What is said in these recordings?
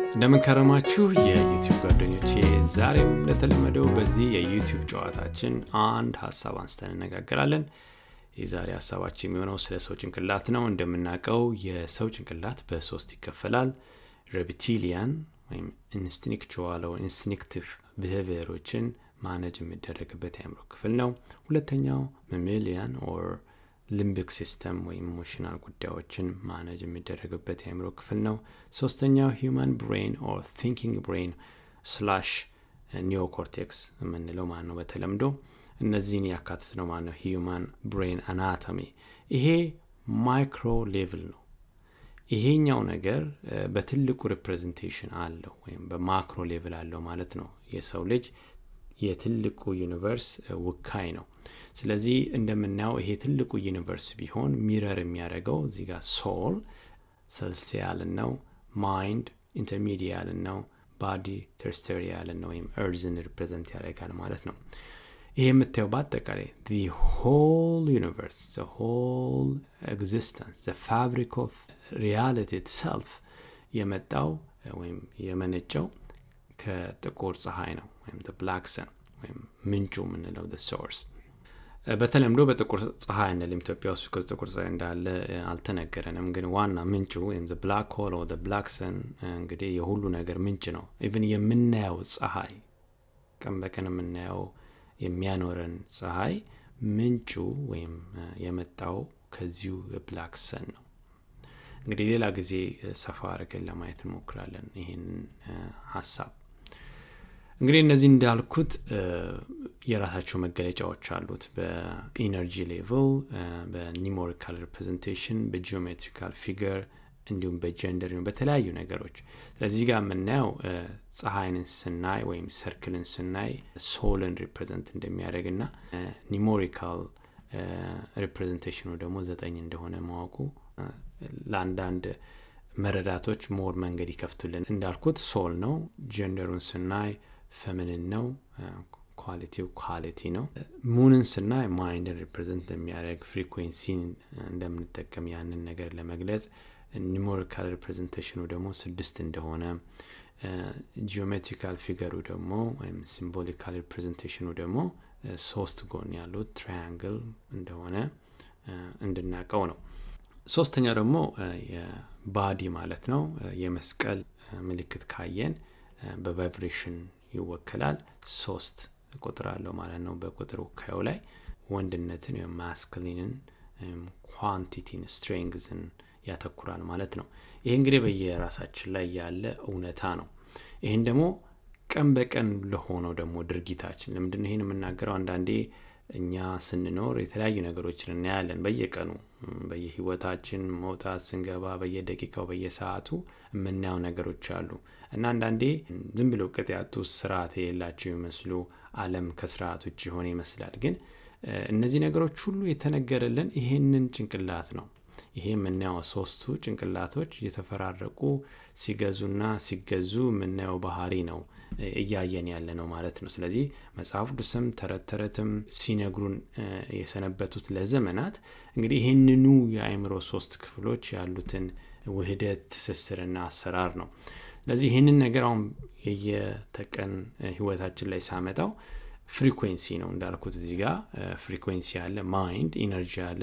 እንደምንከረማችሁ የዩቲዩብ ጓደኞቼ ዛሬም እንደተለመደው በዚህ የዩቲዩብ ጨዋታችን አንድ ሀሳብ አንስተን እነጋገራለን የዛሬ ሀሳባችን የሚሆነው ስለ ሰው ጭንቅላት ነው እንደምናውቀው የሰው ጭንቅላት በሶስት ይከፈላል ሬፕቲሊያን ወይም ኢንስቲንክቹዋል ኢንስቲንክቲቭ ብሄቪየሮችን ማነጅ የሚደረግበት የአእምሮ ክፍል ነው ሁለተኛው መሜሊያን ኦር ሊምቢክ ሲስተም ወይም ኢሞሽናል ጉዳዮችን ማነጅ የሚደረግበት የአእምሮ ክፍል ነው ሶስተኛው ሂማን ብሬን ኦር ቲንኪንግ ብሬን ስላሽ ኒዮኮርቴክስ የምንለው ማን ነው በተለምዶ እነዚህን ያካትት ነው ማለት ነው ሂዩማን ብሬን አናቶሚ ይሄ ማይክሮ ሌቭል ነው ይሄኛው ነገር በትልቁ ሪፕሬዘንቴሽን አለው ወይም በማክሮ ሌቭል አለው ማለት ነው የሰው ልጅ የትልቁ ዩኒቨርስ ውካይ ነው ስለዚህ እንደምናየው ይሄ ትልቁ ዩኒቨርስ ቢሆን ሚረር የሚያደርገው እዚህ ጋር ሶል ሰልስቲያልን ነው ማይንድ ኢንተርሚዲያልን ነው ባዲ ተርስተሪያልን ነው ወይም እርዝን ሪፕሬዘንት ያደርጋል ማለት ነው ይሄ የምታየው በአጠቃላይ ሆል ዩኒቨርስ ሆል ኤግዚስተንስ ፋብሪክ ኦፍ ሪያሊቲ ኢትሰልፍ የመጣው ወይም የመነጨው ከጥቁር ፀሐይ ነው ወይም ብላክ ሰን ወይም ምንጩ የምንለው ሶርስ በተለምዶ በጥቁር ፀሐይ እንልም ኢትዮጵያ ውስጥ ጥቁር ፀሐይ እንዳለ አልተነገረንም ግን ዋና ምንጩ ወይም ብላክ ሆል ብላክ ሰን እንግዲህ የሁሉ ነገር ምንጭ ነው ኢቭን የምናየው ፀሐይ ቀን በቀን የምናየው የሚያኖረን ፀሐይ ምንጩ ወይም የመጣው ከዚሁ የብላክ ሰን ነው እንግዲህ ሌላ ጊዜ ሰፋ አድርገን ለማየት እንሞክራለን ይህንን ሀሳብ እንግዲህ እነዚህ እንዳልኩት የራሳቸው መገለጫዎች አሉት በኢነርጂ ሌቭል በኒሞሪካል ሪፕሬዘንቴሽን በጂኦሜትሪካል ፊገር እንዲሁም በጀንደር በተለያዩ ነገሮች ስለዚህ ጋር የምናየው ፀሐይን ስናይ ወይም ሰርክልን ስናይ ሶልን ሪፕሬዘንት እንደሚያደርግ ና ኒሞሪካል ሪፕሬዘንቴሽኑ ደግሞ ዘጠኝ እንደሆነ ማወቁ ለአንዳንድ መረዳቶች ሞር መንገድ ይከፍቱልን እንዳልኩት ሶል ነው ጀንደሩን ስናይ ፈምንን ነው ኳሊቲው ኳሊቲ ነው ሙንን ስናይ ማይንድን ሪፕሬዘንት የሚያደርግ ፍሪኩንሲን እንደምንጠቀም ያንን ነገር ለመግለጽ ኒሞሪካል ሪፕሬዘንቴሽኑ ደግሞ ስድስት እንደሆነ ጂኦሜትሪካል ፊገሩ ደግሞ ወይም ሲምቦሊካል ሪፕሬዘንቴሽኑ ደግሞ ሶስት ጎን ያሉት ትራያንግል እንደሆነ እንድናቀው ነው ሶስተኛው ደግሞ የባዲ ማለት ነው የመስቀል ምልክት ካየን በቫይብሬሽን ይወከላል ሶስት ቁጥር አለው ማለት ነው በቁጥር ውካዩ ላይ ወንድነትን ወይም ማስክሊንን ኳንቲቲን ስትሬንግዝን ያተኩራል ማለት ነው ይህ እንግዲህ በየራሳችን ላይ ያለ እውነታ ነው ይህን ደግሞ ቀን በቀን ለሆነው ደግሞ ድርጊታችን ለምንድን ይህን የምናገረው አንዳንዴ እኛ ስንኖር የተለያዩ ነገሮችን እናያለን በየቀኑ በየህይወታችን መውጣት ስንገባ በየደቂቃው በየሰዓቱ የምናየው ነገሮች አሉ እና አንዳንዴ ዝም ብሎ ቅጥ ያጡ ስርዓት የሌላቸው ይመስሉ አለም ከስርዓት ውጭ የሆነ ይመስላል ግን እነዚህ ነገሮች ሁሉ የተነገረልን ይሄንን ጭንቅላት ነው ይሄ የምናየው ሶስቱ ጭንቅላቶች እየተፈራረቁ ሲገዙና ሲገዙ የምናየው ባህሪ ነው እያየን ያለ ነው ማለት ነው ስለዚህ መጽሐፍ ቅዱስም ተረት ተረትም ሲነግሩን የሰነበቱት ለዘመናት እንግዲህ ይህንኑ የአእምሮ ሶስት ክፍሎች ያሉትን ውህደት ትስስርና አሰራር ነው ስለዚህ ይህንን ነገር አሁን የየተቀን ህይወታችን ላይ ሳመጣው ፍሪኩንሲ ነው እንዳልኩት እዚህ ጋር ፍሪኩንሲ አለ ማይንድ ኢነርጂ አለ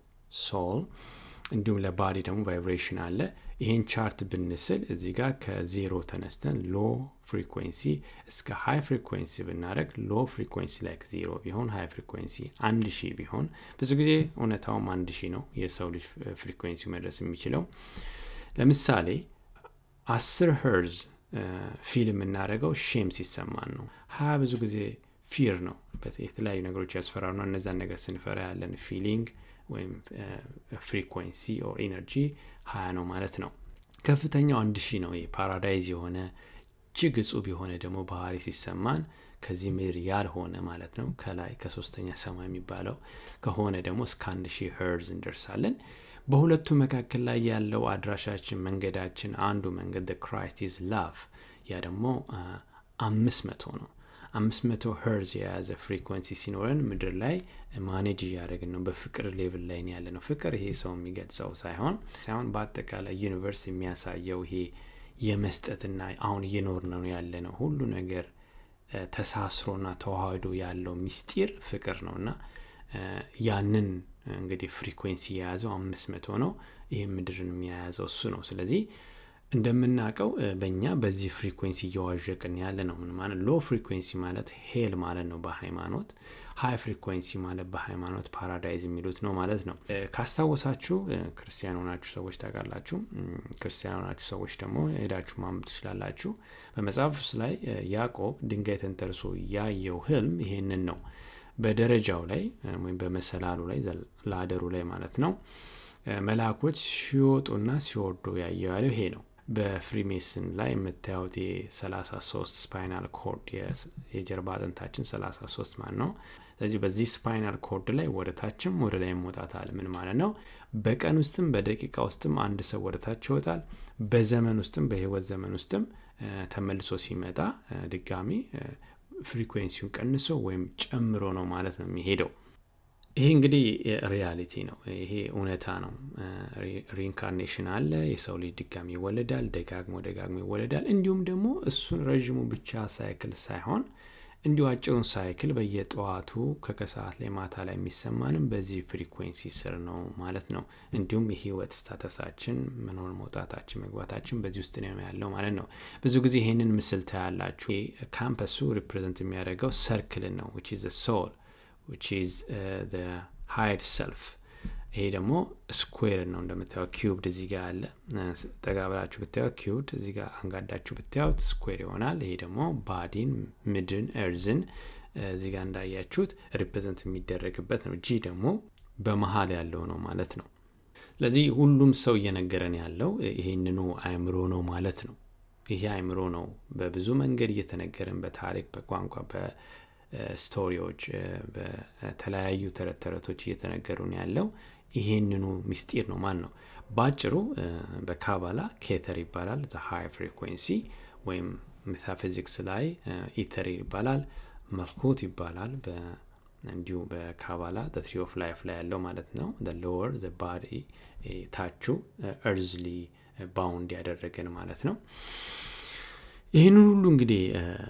ለሶል እንዲሁም ለባዲ ደግሞ ቫይብሬሽን አለ ይህን ቻርት ብንስል እዚህ ጋር ከዜሮ ተነስተን ሎ ፍሪኩንሲ እስከ ሃይ ፍሪኩንሲ ብናደረግ ሎ ፍሪኩንሲ ላይ ዜሮ ቢሆን ሃይ ፍሪኩንሲ አንድ ሺህ ቢሆን ብዙ ጊዜ እውነታውም አንድ ሺህ ነው የሰው ልጅ ፍሪኩንሲ መድረስ የሚችለው ለምሳሌ አስር ሄርዝ ፊል የምናደረገው ሼም ሲሰማን ነው ሀያ ብዙ ጊዜ ፊር ነው የተለያዩ ነገሮች ያስፈራሩ ነው እነዛን ነገር ስንፈራ ያለን ፊሊንግ ወይም ፍሪኩንሲ ኦር ኢነርጂ ሀያ ነው ማለት ነው ከፍተኛው አንድ ሺህ ነው ፓራዳይዝ የሆነ እጅግ እጹብ የሆነ ደግሞ ባህሪ ሲሰማን ከዚህ ምድር ያልሆነ ማለት ነው ከላይ ከሶስተኛ ሰማይ የሚባለው ከሆነ ደግሞ እስከ አንድ ሺህ ሄርዝ እንደርሳለን በሁለቱ መካከል ላይ ያለው አድራሻችን መንገዳችን አንዱ መንገድ ክራይስት ኢዝ ላቭ ያ ደግሞ አምስት መቶ ነው አምስት መቶ ሄርዝ የያዘ ፍሪኮንሲ ሲኖረን ምድር ላይ ማኔጅ እያደረግን ነው በፍቅር ሌቭል ላይ ያለ ነው ፍቅር ይሄ ሰው የሚገልጸው ሳይሆን ሳይሆን በአጠቃላይ ዩኒቨርስ የሚያሳየው ይሄ የመስጠትና አሁን እየኖር ነው ያለ ነው ሁሉ ነገር ተሳስሮና ተዋህዶ ያለው ሚስጢር ፍቅር ነው እና ያንን እንግዲህ ፍሪኩንሲ የያዘው አምስት መቶ ነው ይህ ምድርን የያዘው እሱ ነው ስለዚህ እንደምናውቀው በእኛ በዚህ ፍሪኩንሲ እየዋዠቅን ያለ ነው ምን ማለት ሎ ፍሪኩንሲ ማለት ሄል ማለት ነው በሃይማኖት ሀይ ፍሪኩንሲ ማለት በሃይማኖት ፓራዳይዝ የሚሉት ነው ማለት ነው ካስታወሳችሁ ክርስቲያን ሆናችሁ ሰዎች ታውቃላችሁ ክርስቲያን ሆናችሁ ሰዎች ደግሞ ሄዳችሁ ማንበብ ትችላላችሁ በመጽሐፍ ውስጥ ላይ ያዕቆብ ድንጋይ ተንተርሶ ያየው ህልም ይሄንን ነው በደረጃው ላይ ወይም በመሰላሉ ላይ ላደሩ ላይ ማለት ነው መልአኮች ሲወጡና ሲወርዱ ያየው ያለው ይሄ ነው በፍሪሜስን ላይ የምታዩት የ33 ስፓይናል ኮርድ የጀርባ አጥንታችን 33 ማለት ነው ስለዚህ በዚህ ስፓይናል ኮርድ ላይ ወደ ታችም ወደ ላይ መውጣት አለ ምን ማለት ነው በቀን ውስጥም በደቂቃ ውስጥም አንድ ሰው ወደ ታች ይወጣል በዘመን ውስጥም በህይወት ዘመን ውስጥም ተመልሶ ሲመጣ ድጋሚ ፍሪኩንሲውን ቀንሶ ወይም ጨምሮ ነው ማለት ነው የሚሄደው ይሄ እንግዲህ ሪያሊቲ ነው ይሄ እውነታ ነው ሪኢንካርኔሽን አለ የሰው ልጅ ድጋሚ ይወለዳል ደጋግሞ ደጋግሞ ይወለዳል እንዲሁም ደግሞ እሱን ረዥሙ ብቻ ሳይክል ሳይሆን እንዲሁ አጭሩን ሳይክል በየጠዋቱ ከከሰዓት ላይ ማታ ላይ የሚሰማንም በዚህ ፍሪኩንሲ ስር ነው ማለት ነው እንዲሁም የህይወት ስታተሳችን መኖር መውጣታችን መግባታችን በዚህ ውስጥ ነው ያለው ማለት ነው ብዙ ጊዜ ይህንን ምስል ታያላችሁ ካምፐሱ ሪፕሬዘንት የሚያደርገው ሰርክልን ነው ዊች ኢዝ ሶል which is uh, the higher self ይሄ ደግሞ ስኩዌር ነው እንደምታየው ኪዩብድ እዚህ ጋር አለ ጠጋ ብላችሁ ብታዩት ኪዩብድ እዚህ ጋር አንጋዳችሁ ብታዩት ስኩዌር ይሆናል ይሄ ደግሞ ባዲን ምድን ኤርዝን እዚህ ጋር እንዳያችሁት ሪፕሬዘንት የሚደረግበት ነው ጂ ደግሞ በመሀል ያለው ነው ማለት ነው ስለዚህ ሁሉም ሰው እየነገረን ያለው ይህንኑ አእምሮ ነው ማለት ነው ይሄ አእምሮ ነው በብዙ መንገድ እየተነገረን በታሪክ በቋንቋ ስቶሪዎች በተለያዩ ተረት ተረቶች እየተነገሩን ያለው ይሄንኑ ሚስጢር ነው ማን ነው በአጭሩ በካባላ ኬተር ይባላል ሃይ ፍሪኩንሲ ወይም ሜታፊዚክስ ላይ ኢተር ይባላል መልኩት ይባላል እንዲሁ በካባላ ትሪ ኦፍ ላይፍ ላይ ያለው ማለት ነው ሎወር ባዲ ታቹ እርዝሊ ባውንድ ያደረገን ማለት ነው ይህንን ሁሉ እንግዲህ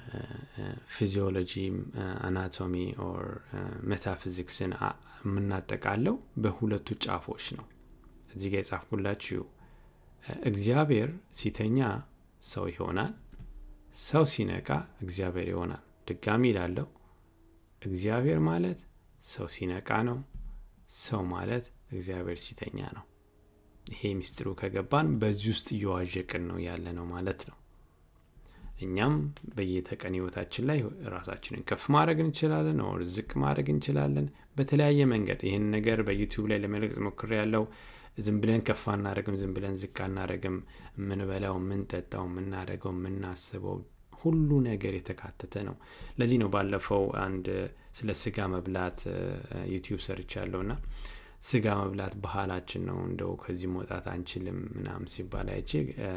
ፊዚዮሎጂ አናቶሚ ኦር ሜታፊዚክስን የምናጠቃለው በሁለቱ ጫፎች ነው እዚህ ጋር የጻፍኩላችሁ እግዚአብሔር ሲተኛ ሰው ይሆናል ሰው ሲነቃ እግዚአብሔር ይሆናል ድጋሚ ይላለው እግዚአብሔር ማለት ሰው ሲነቃ ነው ሰው ማለት እግዚአብሔር ሲተኛ ነው ይሄ ሚስጥሩ ከገባን በዚህ ውስጥ እየዋዠቅን ነው ያለ ነው ማለት ነው እኛም በየተቀን ህይወታችን ላይ ራሳችንን ከፍ ማድረግ እንችላለን ኦር ዝቅ ማድረግ እንችላለን በተለያየ መንገድ ይህን ነገር በዩቲዩብ ላይ ለመለቅጽ ሞክር ያለው ዝም ብለን ከፍ አናደረግም ዝም ብለን ዝቅ አናደረግም የምንበላው የምንጠጣው የምናደረገው የምናስበው ሁሉ ነገር የተካተተ ነው ለዚህ ነው ባለፈው አንድ ስለ ስጋ መብላት ዩቲዩብ ሰርች ያለው ና ስጋ መብላት ባህላችን ነው እንደው ከዚህ መውጣት አንችልም ምናም ሲባል አይቼ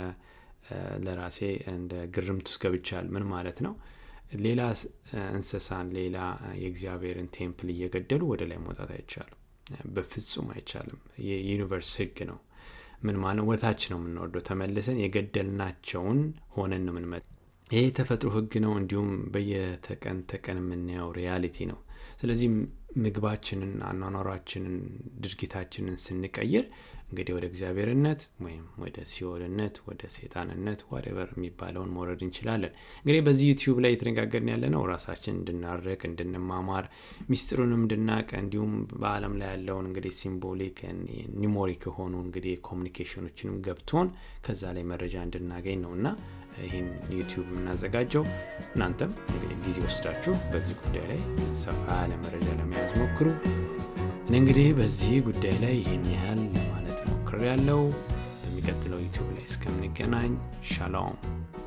ለራሴ እንደ ግርምት ውስጥ ገብቻል ምን ማለት ነው ሌላ እንስሳን ሌላ የእግዚአብሔርን ቴምፕል እየገደሉ ወደ ላይ መውጣት አይቻልም በፍጹም አይቻልም የዩኒቨርስ ህግ ነው ምን ማለት ወታች ነው የምንወርደው ተመልሰን የገደልናቸውን ሆነን ነው ምንመ ይህ የተፈጥሮ ህግ ነው እንዲሁም በየተቀን ተቀን የምናየው ሪያሊቲ ነው ስለዚህ ምግባችንን አኗኗሯችንን ድርጊታችንን ስንቀይር እንግዲህ ወደ እግዚአብሔርነት ወይም ወደ ሲኦልነት ወደ ሴጣንነት ዋሬቨር የሚባለውን መውረድ እንችላለን እንግዲህ በዚህ ዩቲዩብ ላይ የተነጋገርን ያለ ነው ራሳችን እንድናረቅ እንድንማማር ሚስጥሩንም እንድናቅ እንዲሁም በአለም ላይ ያለውን እንግዲህ ሲምቦሊክ ኒሞሪክ የሆኑ እንግዲህ ኮሚኒኬሽኖችንም ገብቶን ከዛ ላይ መረጃ እንድናገኝ ነው እና ይህን ዩቲዩብ የምናዘጋጀው እናንተም እንግዲህ ጊዜ ወስዳችሁ በዚህ ጉዳይ ላይ ሰፋ ያለ መረጃ ለመያዝ ሞክሩ እኔ እንግዲህ በዚህ ጉዳይ ላይ ይህን ያህል ለማለት ሞክር ያለው በሚቀጥለው ዩቲዩብ ላይ እስከምንገናኝ ሻሎም